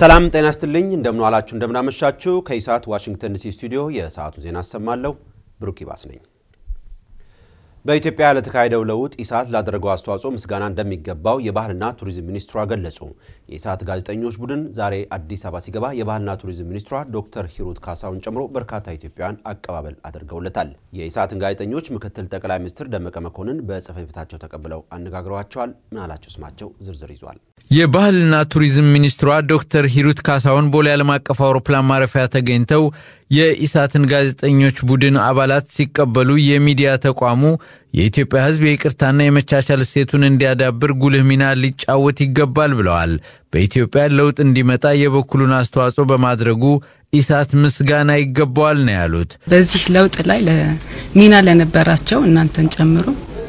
ሰላም ጤና ይስጥልኝ። እንደምን ዋላችሁ፣ እንደምን አመሻችሁ። ከኢሳት ዋሽንግተን ዲሲ ስቱዲዮ የሰዓቱ ዜና አሰማለሁ። ብሩክ ይባስ ነኝ። በኢትዮጵያ ለተካሄደው ለውጥ ኢሳት ላደረገው አስተዋጽኦ ምስጋና እንደሚገባው የባህልና ቱሪዝም ሚኒስትሯ ገለጹ። የኢሳት ጋዜጠኞች ቡድን ዛሬ አዲስ አበባ ሲገባ የባህልና ቱሪዝም ሚኒስትሯ ዶክተር ሂሩት ካሳውን ጨምሮ በርካታ ኢትዮጵያውያን አቀባበል አድርገውለታል። የኢሳትን ጋዜጠኞች ምክትል ጠቅላይ ሚኒስትር ደመቀ መኮንን በጽሕፈት ቤታቸው ተቀብለው አነጋግረዋቸዋል። ምናላቸው ስማቸው ዝርዝር ይዟል። የባህልና ቱሪዝም ሚኒስትሯ ዶክተር ሂሩት ካሳውን ቦሌ ዓለም አቀፍ አውሮፕላን ማረፊያ ተገኝተው የኢሳትን ጋዜጠኞች ቡድን አባላት ሲቀበሉ የሚዲያ ተቋሙ የኢትዮጵያ ሕዝብ የይቅርታና የመቻቻል እሴቱን እንዲያዳብር ጉልህ ሚና ሊጫወት ይገባል ብለዋል። በኢትዮጵያ ለውጥ እንዲመጣ የበኩሉን አስተዋጽኦ በማድረጉ ኢሳት ምስጋና ይገባዋል ነው ያሉት። በዚህ ለውጥ ላይ ሚና ለነበራቸው እናንተን ጨምሮ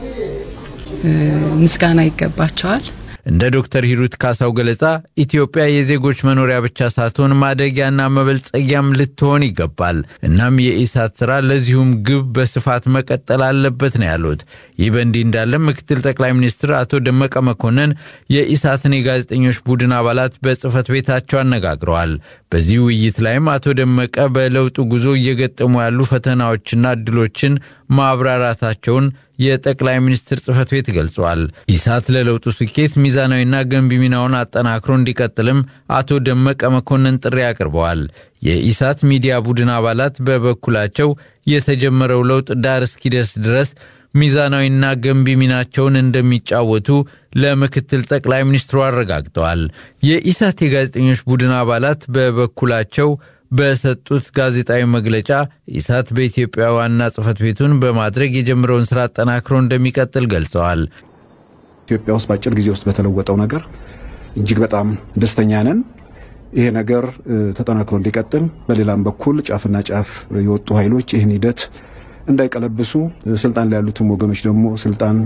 ምስጋና ይገባቸዋል። እንደ ዶክተር ሂሩት ካሳው ገለጻ ኢትዮጵያ የዜጎች መኖሪያ ብቻ ሳትሆን ማደጊያና መበልጸጊያም ልትሆን ይገባል። እናም የኢሳት ስራ ለዚሁም ግብ በስፋት መቀጠል አለበት ነው ያሉት። ይህ በእንዲህ እንዳለም ምክትል ጠቅላይ ሚኒስትር አቶ ደመቀ መኮንን የኢሳትን የጋዜጠኞች ቡድን አባላት በጽህፈት ቤታቸው አነጋግረዋል። በዚህ ውይይት ላይም አቶ ደመቀ በለውጡ ጉዞ እየገጠሙ ያሉ ፈተናዎችና እድሎችን ማብራራታቸውን የጠቅላይ ሚኒስትር ጽህፈት ቤት ገልጿል። ኢሳት ለለውጡ ስኬት ሚዛናዊና ገንቢ ሚናውን አጠናክሮ እንዲቀጥልም አቶ ደመቀ መኮንን ጥሪ አቅርበዋል። የኢሳት ሚዲያ ቡድን አባላት በበኩላቸው የተጀመረው ለውጥ ዳር እስኪደርስ ድረስ ሚዛናዊና ገንቢ ሚናቸውን እንደሚጫወቱ ለምክትል ጠቅላይ ሚኒስትሩ አረጋግጠዋል። የኢሳት የጋዜጠኞች ቡድን አባላት በበኩላቸው በሰጡት ጋዜጣዊ መግለጫ ኢሳት በኢትዮጵያ ዋና ጽህፈት ቤቱን በማድረግ የጀመረውን ስራ አጠናክሮ እንደሚቀጥል ገልጸዋል። ኢትዮጵያ ውስጥ በአጭር ጊዜ ውስጥ በተለወጠው ነገር እጅግ በጣም ደስተኛ ነን። ይሄ ነገር ተጠናክሮ እንዲቀጥል፣ በሌላም በኩል ጫፍና ጫፍ የወጡ ኃይሎች ይህን ሂደት እንዳይቀለብሱ፣ ስልጣን ላይ ያሉትም ወገኖች ደግሞ ስልጣን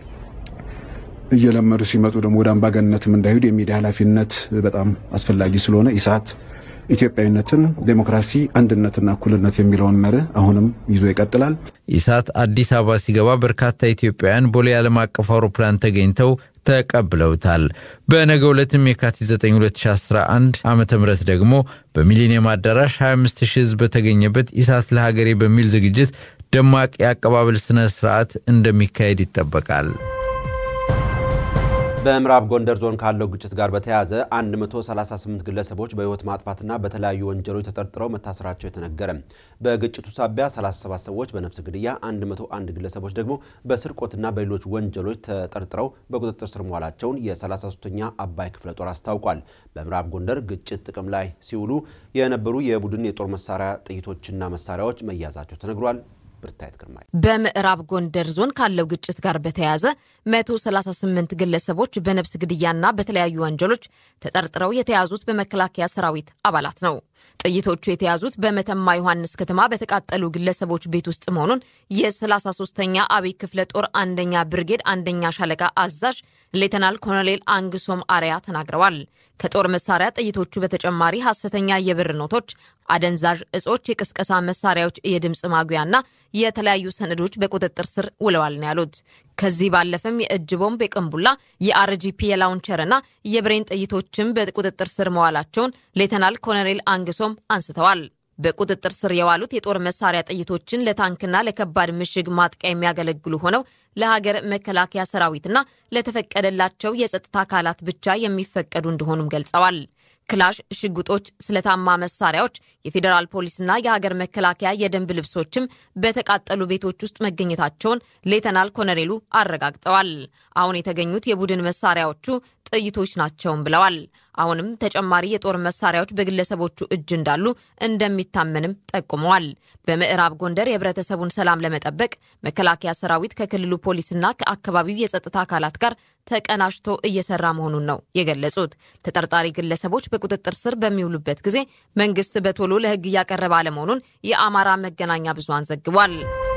እየለመዱ ሲመጡ ደግሞ ወደ አምባገነትም እንዳይሄዱ የሚዲያ ኃላፊነት በጣም አስፈላጊ ስለሆነ ኢሳት ኢትዮጵያዊነትን፣ ዴሞክራሲ፣ አንድነትና እኩልነት የሚለውን መርህ አሁንም ይዞ ይቀጥላል። ኢሳት አዲስ አበባ ሲገባ በርካታ ኢትዮጵያውያን ቦሌ ዓለም አቀፍ አውሮፕላን ተገኝተው ተቀብለውታል። በነገው ዕለትም የካቲት 9 2011 ዓ ም ደግሞ በሚሊኒየም አዳራሽ 25 ሺህ ሕዝብ በተገኘበት ኢሳት ለሀገሬ በሚል ዝግጅት ደማቅ የአቀባበል ስነ ስርዓት እንደሚካሄድ ይጠበቃል። በምዕራብ ጎንደር ዞን ካለው ግጭት ጋር በተያያዘ 138 ግለሰቦች በሕይወት ማጥፋትና በተለያዩ ወንጀሎች ተጠርጥረው መታሰራቸው የተነገረ። በግጭቱ ሳቢያ 37 ሰዎች በነፍስ ግድያ፣ 101 ግለሰቦች ደግሞ በስርቆትና በሌሎች ወንጀሎች ተጠርጥረው በቁጥጥር ስር መዋላቸውን የ33ኛ አባይ ክፍለ ጦር አስታውቋል። በምዕራብ ጎንደር ግጭት ጥቅም ላይ ሲውሉ የነበሩ የቡድን የጦር መሳሪያ ጥይቶችና መሳሪያዎች መያዛቸው ተነግሯል። ብርታየት ግርማይ በምዕራብ ጎንደር ዞን ካለው ግጭት ጋር በተያያዘ 138 ግለሰቦች በነፍስ ግድያና በተለያዩ ወንጀሎች ተጠርጥረው የተያዙት በመከላከያ ሰራዊት አባላት ነው። ጥይቶቹ የተያዙት በመተማ ዮሐንስ ከተማ በተቃጠሉ ግለሰቦች ቤት ውስጥ መሆኑን የ33ኛ አብይ ክፍለ ጦር አንደኛ ብርጌድ አንደኛ ሻለቃ አዛዥ ሌተናል ኮሎኔል አንግሶም አርያ ተናግረዋል። ከጦር መሳሪያ ጥይቶቹ በተጨማሪ ሐሰተኛ የብር ኖቶች፣ አደንዛዥ እጾች፣ የቅስቀሳ መሳሪያዎች፣ የድምፅ ማጉያና የተለያዩ ሰነዶች በቁጥጥር ስር ውለዋል ነው ያሉት። ከዚህ ባለፈም የእጅ ቦምብ፣ የቅንቡላ፣ የአርጂፒ የላውንቸርና የብሬን ጥይቶችም በቁጥጥር ስር መዋላቸውን ሌተናል ኮሎኔል አንግሶም አንስተዋል። በቁጥጥር ስር የዋሉት የጦር መሳሪያ ጥይቶችን ለታንክና ለከባድ ምሽግ ማጥቂያ የሚያገለግሉ ሆነው ለሀገር መከላከያ ሰራዊትና ለተፈቀደላቸው የጸጥታ አካላት ብቻ የሚፈቀዱ እንደሆኑም ገልጸዋል። ክላሽ፣ ሽጉጦች፣ ስለታማ መሳሪያዎች፣ የፌዴራል ፖሊስና የሀገር መከላከያ የደንብ ልብሶችም በተቃጠሉ ቤቶች ውስጥ መገኘታቸውን ሌተናል ኮሎኔሉ አረጋግጠዋል። አሁን የተገኙት የቡድን መሳሪያዎቹ ጥይቶች ናቸውም ብለዋል። አሁንም ተጨማሪ የጦር መሳሪያዎች በግለሰቦቹ እጅ እንዳሉ እንደሚታመንም ጠቁመዋል። በምዕራብ ጎንደር የህብረተሰቡን ሰላም ለመጠበቅ መከላከያ ሰራዊት ከክልሉ ፖሊስና ከአካባቢው የጸጥታ አካላት ጋር ተቀናጅቶ እየሰራ መሆኑን ነው የገለጹት። ተጠርጣሪ ግለሰቦች በቁጥጥር ስር በሚውሉበት ጊዜ መንግስት በቶሎ ለህግ እያቀረበ አለመሆኑን የአማራ መገናኛ ብዙሃን ዘግቧል።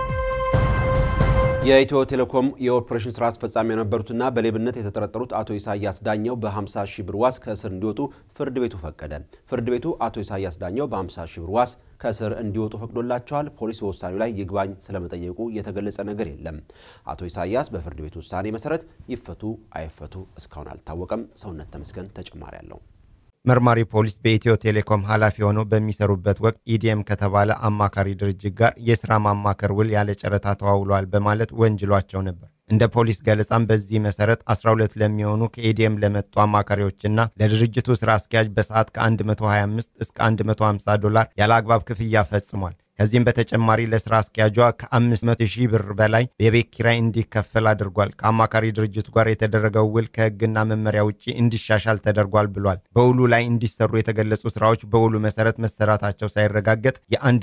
የኢትዮ ቴሌኮም የኦፕሬሽን ስራ አስፈጻሚ የነበሩትና በሌብነት የተጠረጠሩት አቶ ኢሳያስ ዳኘው በ50 ሺህ ብር ዋስ ከእስር እንዲወጡ ፍርድ ቤቱ ፈቀደ። ፍርድ ቤቱ አቶ ኢሳያስ ዳኘው በ50 ሺህ ብር ዋስ ከእስር እንዲወጡ ፈቅዶላቸዋል። ፖሊስ በውሳኔው ላይ ይግባኝ ስለመጠየቁ የተገለጸ ነገር የለም። አቶ ኢሳያስ በፍርድ ቤቱ ውሳኔ መሰረት ይፈቱ አይፈቱ እስካሁን አልታወቀም። ሰውነት ተመስገን ተጨማሪ አለው። መርማሪ ፖሊስ በኢትዮ ቴሌኮም ኃላፊ ሆነው በሚሰሩበት ወቅት ኢዲኤም ከተባለ አማካሪ ድርጅት ጋር የሥራ ማማከር ውል ያለ ጨረታ ተዋውለዋል በማለት ወንጅሏቸው ነበር። እንደ ፖሊስ ገለጻም በዚህ መሰረት 12 ለሚሆኑ ከኢዲኤም ለመጡ አማካሪዎችና ለድርጅቱ ሥራ አስኪያጅ በሰዓት ከ125 እስከ 150 ዶላር ያለ አግባብ ክፍያ ፈጽሟል። ከዚህም በተጨማሪ ለስራ አስኪያጇ ከ500 ሺህ ብር በላይ የቤት ኪራይ እንዲከፈል አድርጓል። ከአማካሪ ድርጅቱ ጋር የተደረገው ውል ከሕግና መመሪያ ውጭ እንዲሻሻል ተደርጓል ብሏል። በውሉ ላይ እንዲሰሩ የተገለጹ ስራዎች በውሉ መሰረት መሰራታቸው ሳይረጋገጥ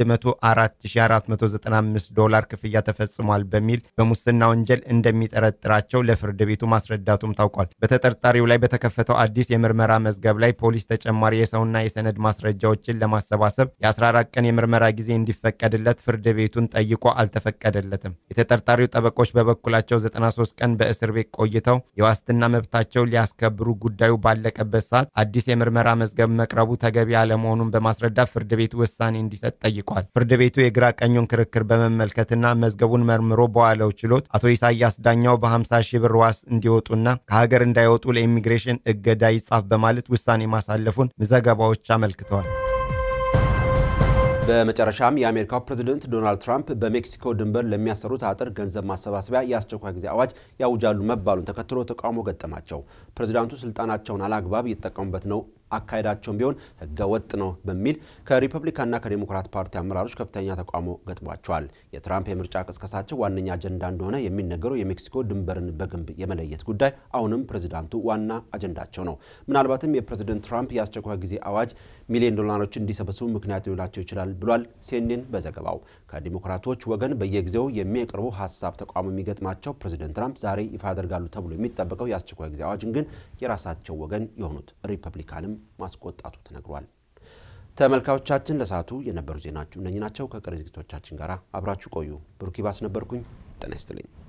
የ104495 ዶላር ክፍያ ተፈጽሟል በሚል በሙስና ወንጀል እንደሚጠረጥራቸው ለፍርድ ቤቱ ማስረዳቱም ታውቋል። በተጠርጣሪው ላይ በተከፈተው አዲስ የምርመራ መዝገብ ላይ ፖሊስ ተጨማሪ የሰውና የሰነድ ማስረጃዎችን ለማሰባሰብ የ14 ቀን የምርመራ ጊዜ እንዲ ፈቀድለት ፍርድ ቤቱን ጠይቆ አልተፈቀደለትም። የተጠርጣሪው ጠበቆች በበኩላቸው 93 ቀን በእስር ቤት ቆይተው የዋስትና መብታቸው ሊያስከብሩ ጉዳዩ ባለቀበት ሰዓት አዲስ የምርመራ መዝገብ መቅረቡ ተገቢ አለመሆኑን በማስረዳት ፍርድ ቤቱ ውሳኔ እንዲሰጥ ጠይቋል። ፍርድ ቤቱ የግራ ቀኙን ክርክር በመመልከትና መዝገቡን መርምሮ በዋለው ችሎት አቶ ኢሳያስ ዳኛው በ50 ሺህ ብር ዋስ እንዲወጡና ከሀገር እንዳይወጡ ለኢሚግሬሽን እገዳ ይጻፍ በማለት ውሳኔ ማሳለፉን ዘገባዎች አመልክተዋል። በመጨረሻም የአሜሪካው ፕሬዝደንት ዶናልድ ትራምፕ በሜክሲኮ ድንበር ለሚያሰሩት አጥር ገንዘብ ማሰባሰቢያ የአስቸኳይ ጊዜ አዋጅ ያውጃሉ መባሉን ተከትሎ ተቃውሞ ገጠማቸው። ፕሬዝዳንቱ ስልጣናቸውን አላግባብ እየተጠቀሙበት ነው አካሄዳቸውን ቢሆን ህገ ወጥ ነው በሚል ከሪፐብሊካንና ከዴሞክራት ፓርቲ አመራሮች ከፍተኛ ተቃውሞ ገጥሟቸዋል። የትራምፕ የምርጫ ቅስቀሳቸው ዋነኛ አጀንዳ እንደሆነ የሚነገረው የሜክሲኮ ድንበርን በግንብ የመለየት ጉዳይ አሁንም ፕሬዚዳንቱ ዋና አጀንዳቸው ነው። ምናልባትም የፕሬዚደንት ትራምፕ የአስቸኳይ ጊዜ አዋጅ ሚሊዮን ዶላሮችን እንዲሰበስቡ ምክንያት ሊሆናቸው ይችላል ብሏል ሲኤንኤን በዘገባው። ከዲሞክራቶች ወገን በየጊዜው የሚያቀርቡ ሀሳብ ተቃውሞ የሚገጥማቸው ፕሬዚደንት ትራምፕ ዛሬ ይፋ ያደርጋሉ ተብሎ የሚጠበቀው የአስቸኳይ ጊዜ አዋጅን ግን የራሳቸው ወገን የሆኑት ሪፐብሊካንም ማስቆጣቱ ተነግሯል። ተመልካቾቻችን ለሰዓቱ የነበሩ ዜናችሁ እነኚህ ናቸው። ከቀሪ ዝግጅቶቻችን ጋር አብራችሁ ቆዩ። ብሩክ ይባስ ነበርኩኝ። ጤና ይስጥልኝ።